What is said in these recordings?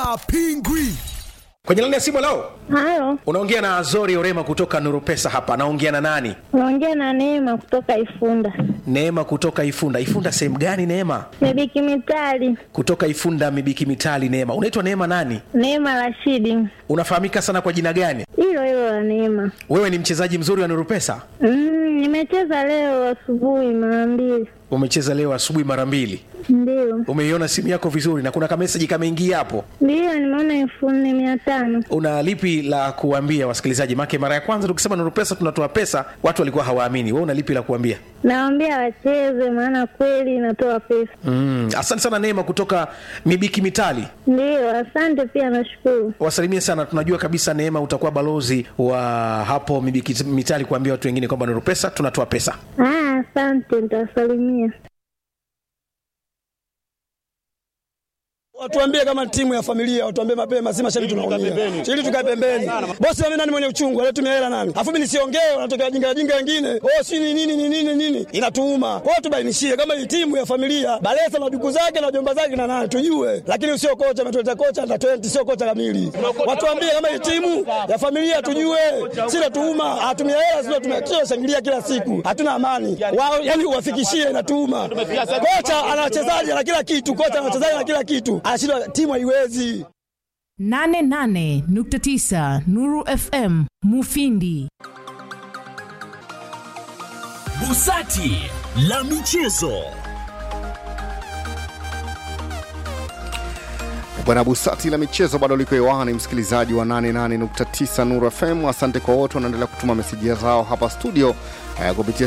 hapingwi. Kwenye laini ya simu leo Halo, unaongea na Azori Orema kutoka Nuru Pesa hapa. Naongea na nani? unaongea na Neema kutoka Ifunda. Neema kutoka Ifunda. Ifunda sehemu gani Neema? Mebiki Mitali, Kutoka Ifunda Mibiki Mitali. Neema, unaitwa Neema nani? Neema Rashidi, Unafahamika sana kwa jina gani? hilo hilo la Neema. Wewe ni mchezaji mzuri wa Nuru Pesa? Mm, nimecheza leo asubuhi mara mbili, Umecheza leo asubuhi mara mbili. ndio Umeiona simu yako vizuri na kuna kameseji kameingia hapo. ndio, nimeona elfu nne mia tano. Una lipi la kuambia wasikilizaji? Make mara ya kwanza tukisema Nuru Pesa tunatoa pesa, watu walikuwa hawaamini. Wewe una lipi la kuambia? Nawaambia wacheze, maana kweli inatoa pesa. Mm, asante sana Neema kutoka Mibiki Mitali. Ndio, asante pia, nashukuru. wasalimie sana. Tunajua kabisa Neema utakuwa balozi wa hapo Mibiki Mitali kuambia watu wengine kwamba Nuru Pesa tunatoa pesa. Ah, asante, nitawasalimia. Watuambie kama timu ya familia, watuambie mapema, si mashabiki tunaumia. Ili tukae pembeni. Bosi mimi nani mwenye uchungu, alitumia hela nani? Alafu mimi nisiongee, wanatokea wajinga wajinga wengine. Oh, si ni nini ni nini nini? Inatuuma. Kwa hiyo tubainishie kama hii timu ya familia, Balesa na duku zake na jomba zake na nani tujue. Lakini usio kocha ametuleta kocha na 20 sio kocha kamili. Watuambie kama hii timu ya familia tujue. Si natuuma, hatumia hela sio tumia shangilia kila siku. Hatuna amani. Wao yani uwafikishie inatuuma. Kocha ana wachezaji na kila kitu, kocha ana wachezaji na kila kitu. Anashindwa timu haiwezi. 88.9 Nuru FM Mufindi. Busati la michezo. Bwana Busati la michezo bado liko hewani, msikilizaji wa 88.9 Nuru FM. Asante kwa wote wanaendelea kutuma meseji zao hapa studio eh, kupitia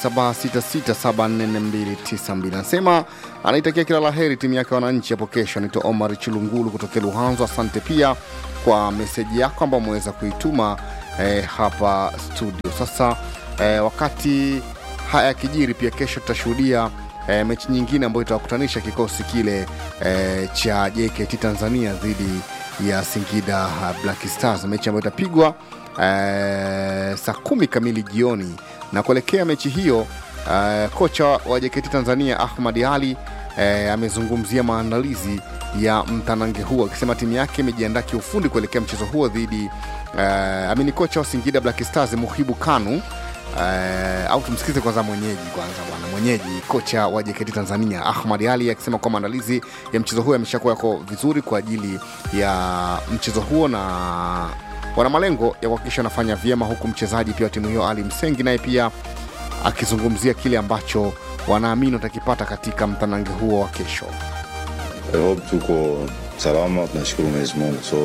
0766744292. Anasema anaitakia kila la heri timu yake wananchi hapo kesho. Anaitwa Omar Chilungulu kutokea Luhanzo. Asante pia kwa meseji yako ambayo umeweza kuituma eh, hapa studio. Sasa eh, wakati haya yakijiri, pia kesho tutashuhudia e, mechi nyingine ambayo itawakutanisha kikosi kile e, cha JKT Tanzania dhidi ya Singida uh, Black Stars, mechi ambayo itapigwa e, saa kumi kamili jioni. Na kuelekea mechi hiyo e, kocha wa JKT Tanzania Ahmad Ali e, amezungumzia maandalizi ya mtanange huo akisema timu yake imejiandaa kiufundi kuelekea mchezo huo dhidi e, amini kocha wa Singida Black Stars Muhibu Kanu Uh, au tumsikize kwanza mwenyeji kwanza bwana mwenyeji kocha wa JKT Tanzania Ahmad Ali akisema kwamba maandalizi ya mchezo huo yameshakuwa yako vizuri kwa ajili ya mchezo huo na wana malengo ya kuhakikisha wanafanya vyema, huku mchezaji pia wa timu hiyo Ali Msengi naye pia akizungumzia kile ambacho wanaamini watakipata katika mtanange huo wa kesho. I hope tuko salama, tunashukuru Mwenyezi Mungu. So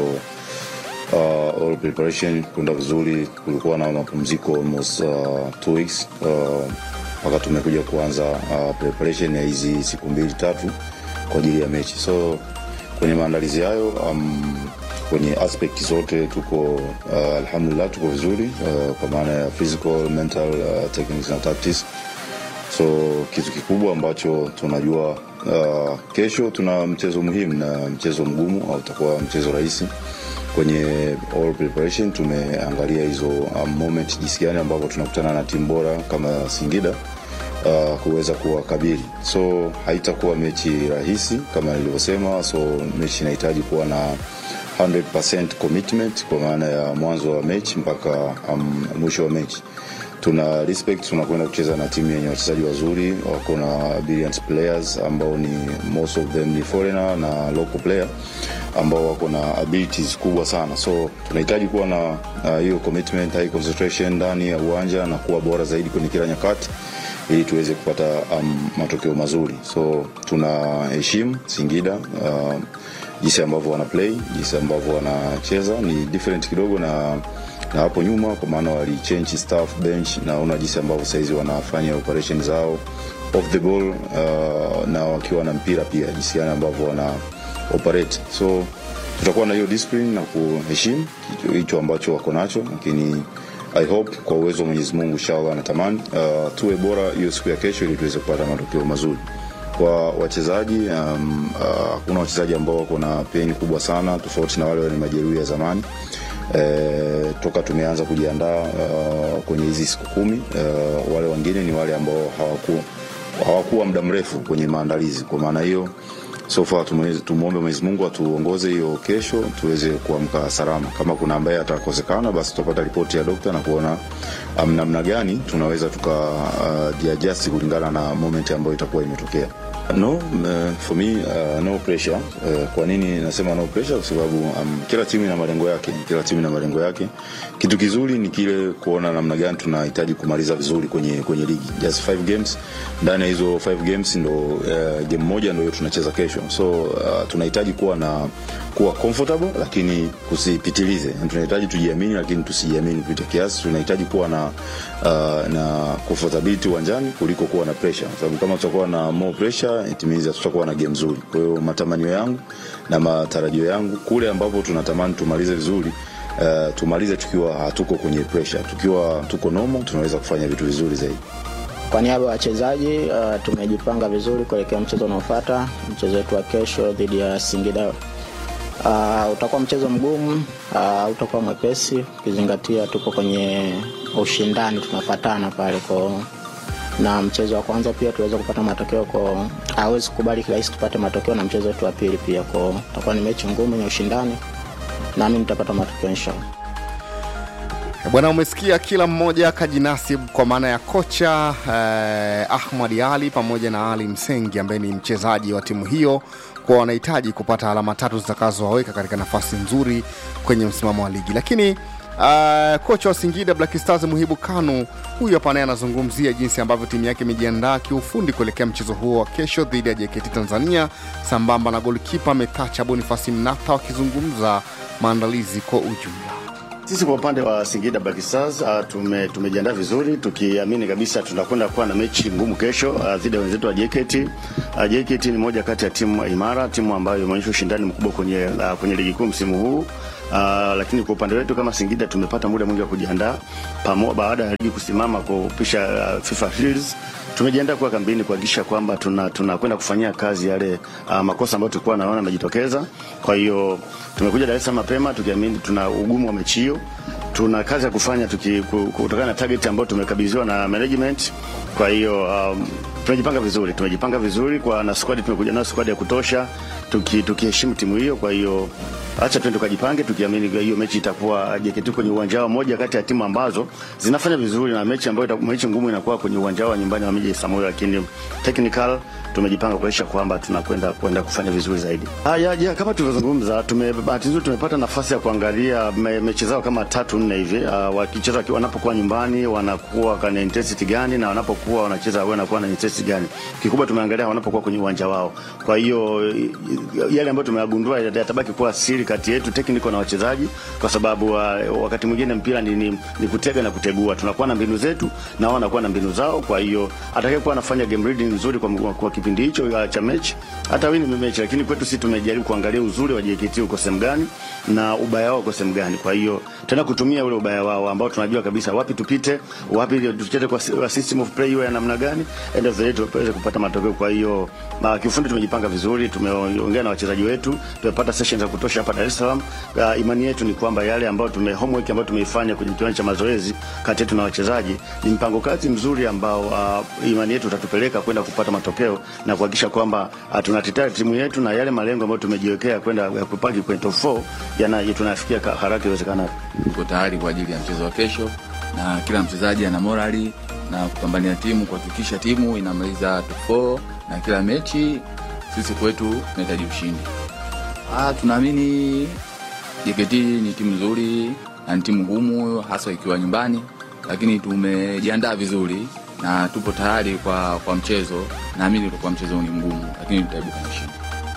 uh, all preparation kwenda vizuri. Kulikuwa na mapumziko almost uh, two weeks uh, mpaka tumekuja kuanza uh, preparation ya hizi siku mbili tatu kwa ajili ya mechi. So kwenye maandalizi hayo um, kwenye aspect zote tuko uh, alhamdulillah tuko vizuri uh, kwa maana ya physical, mental, uh, techniques na tactics so kitu kikubwa ambacho tunajua uh, kesho tuna mchezo muhimu na mchezo mgumu au utakuwa mchezo rahisi kwenye all preparation tumeangalia hizo um, moment jinsi gani ambavyo tunakutana na timu bora kama singida uh, kuweza kuwakabili so haitakuwa mechi rahisi kama nilivyosema so mechi inahitaji kuwa na 100% commitment kwa maana ya mwanzo wa mechi mpaka um, mwisho wa mechi tuna respect tunakwenda kucheza na timu yenye wachezaji wazuri wako na brilliant players ambao ni most of them ni foreigner na local player ambao wako na abilities kubwa sana so tunahitaji kuwa na uh, hiyo commitment high concentration ndani ya uwanja na kuwa bora zaidi kwenye kila nyakati ili tuweze kupata um, matokeo mazuri so tunaheshimu singida uh, jinsi ambavyo wana play jinsi ambavyo wanacheza ni different kidogo na na hapo nyuma kwa maana walichange staff bench naona jinsi ambavyo sahizi wanafanya operation zao off the ball uh, na wakiwa na mpira pia jinsi gani ambavyo wana operate so tutakuwa na hiyo discipline na kuheshimu hicho ambacho wako nacho lakini i hope kwa uwezo wa mwenyezi mungu inshallah natamani uh, tuwe bora hiyo siku ya kesho ili tuweze kupata matokeo mazuri kwa wachezaji um, uh, kuna wachezaji ambao wako na peni kubwa sana tofauti na wale wenye majeruhi ya zamani e, toka tumeanza kujiandaa uh, kwenye hizi siku kumi uh, wale wengine ni wale ambao hawaku, hawakuwa muda mrefu kwenye maandalizi kwa maana hiyo so far tumweze- tumwombe Mwenyezi Mungu atuongoze hiyo kesho tuweze kuamka salama. Kama kuna ambaye atakosekana, basi tutapata ripoti ya dokta na kuona um, namna gani tunaweza tuka uh, jiadjust kulingana na moment ambayo itakuwa imetokea. No, uh, for me uh, no pressure. Uh, kwa nini nasema no pressure? Kwa sababu um, kila timu ina malengo yake, kila timu ina malengo yake. Kitu kizuri ni kile kuona namna gani tunahitaji kumaliza vizuri kwenye kwenye ligi. Just five games, ndani ya hizo five games ndo uh, game moja ndio tunacheza kesho, so uh, tunahitaji kuwa na kuwa comfortable lakini kusipitilize. Tunahitaji tujiamini lakini tusijiamini kupita kiasi. Tunahitaji kuwa na uh, na comfortability uwanjani kuliko kuwa na pressure, sababu kama tutakuwa na more pressure it means tutakuwa na game nzuri. Kwa hiyo matamanio yangu na matarajio yangu kule ambapo tunatamani tumalize vizuri uh, tumalize tukiwa hatuko kwenye pressure. Tukiwa tuko normal tunaweza kufanya vitu vizuri zaidi. Kwa niaba ya wachezaji uh, tumejipanga vizuri kuelekea mchezo unaofuata, mchezo wetu wa kesho dhidi ya Singida. Uh, utakuwa mchezo mgumu, uh, utakuwa mwepesi ukizingatia tupo kwenye ushindani, tunafatana pale kwa na mchezo wa kwanza pia tuweza kupata matokeo kwa hawezi kukubali kirahisi tupate matokeo, na mchezo wetu wa pili pia kwa utakuwa ni mechi ngumu yenye ushindani, naamini tutapata matokeo inshallah. Bwana, umesikia kila mmoja kajinasib kwa maana ya kocha eh, Ahmad Ali pamoja na Ali Msengi ambaye ni mchezaji wa timu hiyo, kwa wanahitaji kupata alama tatu zitakazowaweka katika nafasi nzuri kwenye msimamo wa ligi. Lakini uh, kocha wa Singida Black Stars Muhibu Kanu huyu hapa naye anazungumzia jinsi ambavyo timu yake imejiandaa kiufundi kuelekea mchezo huo wa kesho dhidi ya JKT Tanzania, sambamba na golkipa Metacha Bonifasi Mnatha wakizungumza maandalizi kwa ujumla. Sisi kwa upande wa Singida Black Stars uh, tume, tumejiandaa vizuri tukiamini kabisa tunakwenda kuwa na mechi ngumu kesho uh, dhidi ya wenzetu wa JKT. Uh, JKT ni moja kati ya timu imara, timu ambayo imeonyesha ushindani mkubwa kwenye, uh, kwenye ligi kuu msimu huu. Uh, lakini kwa upande wetu kama Singida tumepata muda mwingi wa kujiandaa pamo baada ya ligi kusimama kupisha uh, FIFA Shields tumejiandaa kuwa kambini kuhakikisha kwamba tunakwenda tuna tunakwenda kufanyia kazi yale uh, makosa ambayo tulikuwa naona yamejitokeza. Kwa hiyo tumekuja Dar es Salaam mapema tukiamini tuna ugumu wa mechi hiyo, tuna kazi ya kufanya tuki, ku- kutokana na target ambayo tumekabidhiwa na management. Kwa hiyo um, tumejipanga vizuri, tumejipanga vizuri kwa na squad, tumekuja nayo squad ya kutosha tuki- tukiheshimu timu hiyo. Kwa hiyo acha twende tukajipange, tukiamini hiyo mechi itakuwa JKT kwenye uwanja wao, moja kati ya timu ambazo zinafanya vizuri, na mechi ambayo ita- mechi ngumu inakuwa kwenye uwanja wa nyumbani wa Miji Samoei, lakini technical tumejipanga kuhakikisha kwamba tunakwenda kwenda kufanya vizuri zaidi. Haya, ya, kama tulivyozungumza, tume bahati nzuri tumepata nafasi ya kuangalia me, mechi zao kama tatu nne hivi. Uh, wakicheza waki- wanapokuwa nyumbani wanakuwa kana intensity gani na wanapokuwa wanacheza wanakuwa na intensity gani. Kikubwa tumeangalia wanapokuwa kwenye uwanja wao. Kwa hiyo yale ambayo tumeyagundua yatabaki kuwa siri kati yetu technical na wachezaji, kwa sababu uh, wakati mwingine mpira ni, ni, ni kutega na kutegua. Tunakuwa na mbinu zetu na wao wanakuwa na mbinu zao. Kwa hiyo atakayekuwa anafanya game reading nzuri kwa, kwa, kwa kipindi hicho uh, cha mechi hata wini mechi, lakini kwetu sisi tumejaribu kuangalia uzuri wa JKT uko sehemu gani na ubaya wao uko sehemu gani. Kwa hiyo tena kutumia ule ubaya wao ambao tunajua kabisa wapi tupite, wapi tucheze kwa kwa system of play iwe ya namna gani, end of the day tuweze kupata matokeo. Kwa hiyo uh, kiufundi tumejipanga vizuri, tumeongea na wachezaji wetu, tumepata sessions za kutosha hapa Dar es Salaam. Uh, imani yetu ni kwamba yale ambayo tume homework ambayo tumeifanya kwenye kiwanja cha mazoezi kati yetu na wachezaji ni mpango kazi mzuri ambao uh, imani yetu utatupeleka kwenda kupata matokeo na kuhakikisha kwamba uh, tunatetea timu yetu na yale malengo ambayo tumejiwekea kwenda ya kupaki kwenye top 4 yana tunafikia ka- haraka iwezekanavyo. tuko tayari kwa ajili ya mchezo wa kesho na kila mchezaji ana morali na kupambania timu kuhakikisha timu inamaliza top 4 na kila mechi sisi kwetu tunahitaji ushindi ah, tunaamini JKT ni timu nzuri na ni timu ngumu hasa ikiwa nyumbani lakini tumejiandaa vizuri na tupo tayari kwa, kwa mchezo naamini utakuwa mchezo ni mgumu lakini tutaibuka na ushindi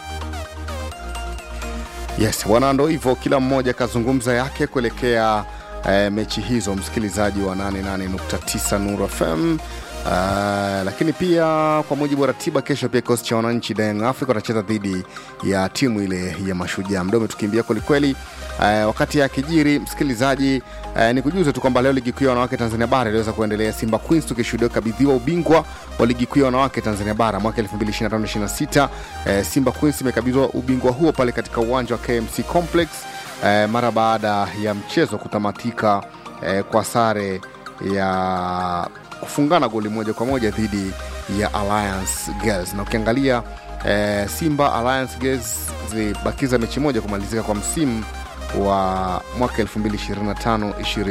Yes, bwana, ndo hivyo, kila mmoja kazungumza yake kuelekea eh, mechi hizo, msikilizaji wa 88.9 Nuru FM. Uh, lakini pia kwa mujibu wa ratiba, kesho pia kikosi cha wananchi Young Africa watacheza dhidi ya timu ile ya Mashujaa. Muda umetukimbia kwelikweli. Uh, wakati akijiri msikilizaji, uh, ni kujuza tu kwamba leo ligi kuu ya wanawake Tanzania bara iliweza kuendelea, Simba Queens tukishuhudia kukabidhiwa ubingwa wa ligi kuu ya wanawake Tanzania bara mwaka 2025-26. Uh, Simba Queens imekabidhiwa ubingwa huo pale katika uwanja wa KMC Complex uh, mara baada ya mchezo kutamatika uh, kwa sare ya kufungana goli moja kwa moja dhidi ya Alliance Girls na ukiangalia eh, Simba Alliance Girls zilibakiza mechi moja kumalizika kwa msimu wa mwaka 2025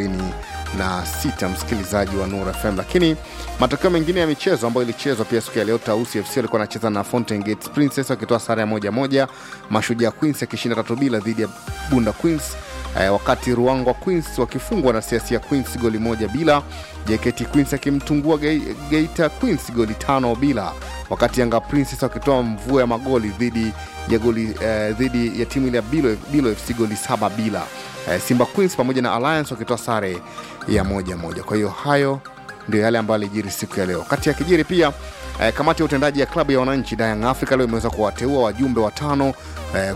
26 msikilizaji wa Nura FM. Lakini matokeo mengine ya michezo ambayo ilichezwa pia siku ya leo, Tausi FC walikuwa wanacheza na Fountain Gate Princess wakitoa sare ya moja moja, Mashujaa Queens akishinda tatu bila dhidi ya Bunda Queens eh, wakati Ruangwa Queens wakifungwa na Siasia Queens goli moja bila, JKT Queens akimtungua Ge- Geita Queens goli tano bila, wakati Yanga Princess wakitoa mvua ya magoli dhidi ya goli eh, dhidi ya timu ile ya Bilo, Bilo FC goli saba bila eh, Simba Queens pamoja na Alliance wakitoa sare ya moja moja. Kwa hiyo hayo ndio yale ambayo alijiri siku ya leo. Kati ya kijiri pia eh, kamati ya utendaji ya klabu ya wananchi Young Africa leo imeweza kuwateua wajumbe watano eh,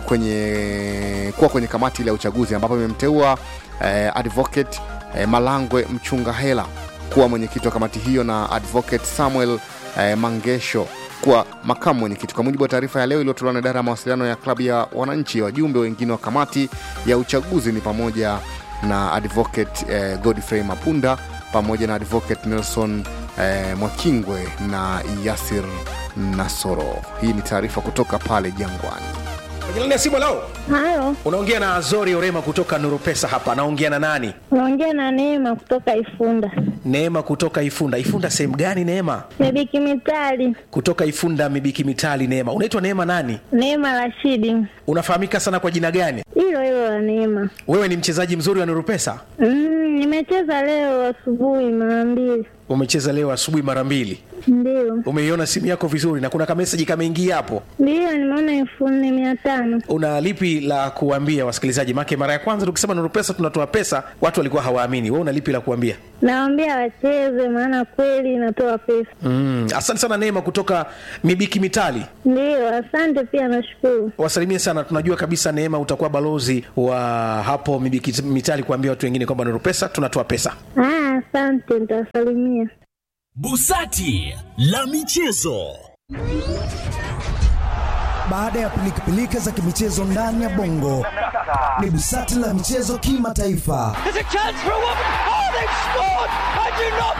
kwenye kuwa kwenye kamati ile ya uchaguzi ambapo imemteua eh, advocate eh, Malangwe Mchunga Hela kuwa mwenyekiti wa kamati hiyo na advocate Samuel eh, Mangesho kuwa makamu mwenyekiti. Kwa mujibu wa taarifa ya leo iliyotolewa na idara ya mawasiliano ya klabu ya wananchi, wajumbe wengine wa kamati ya uchaguzi ni pamoja na advocate eh, Godfrey Mapunda pamoja na advocate Nelson eh, Mwakingwe na Yasir Nasoro. Hii ni taarifa kutoka pale Jangwani. Kwenye laini ya simu leo Hayo, unaongea na Azori Orema kutoka Nuru Pesa hapa. Naongea na nani? unaongea na Neema kutoka Ifunda. Neema kutoka Ifunda. Ifunda sehemu gani Neema? Mebiki Mitali, Kutoka Ifunda Mibiki Mitali. Neema, unaitwa Neema nani? Neema Rashidi, Unafahamika sana kwa jina gani? hilo hilo la Neema. Wewe ni mchezaji mzuri wa Nuru Pesa? Mm, nimecheza leo asubuhi mara mbili, Umecheza leo asubuhi mara mbili. ndio Umeiona simu yako vizuri na kuna kameseji kameingia hapo. ndio, nimeona elfu nne mia tano. Una lipi la kuambia wasikilizaji? Make mara ya kwanza tukisema Nuru Pesa tunatoa pesa, watu walikuwa hawaamini. Wewe una lipi la kuambia? Nawaambia wacheze, maana kweli inatoa pesa. Mm, asante sana Neema kutoka Mibiki Mitali. Ndio, asante pia, nashukuru. wasalimie sana tunajua kabisa neema utakuwa balozi wa hapo Mibiki mitali kuambia watu wengine kwamba Nuru pesa tunatoa pesa Ah, asante, nitawasalimia. Busati la michezo. Baada ya pilikapilika za kimichezo ndani ya bongo, ni busati la michezo kimataifa. There's a chance for a woman. Oh, they've scored! I do not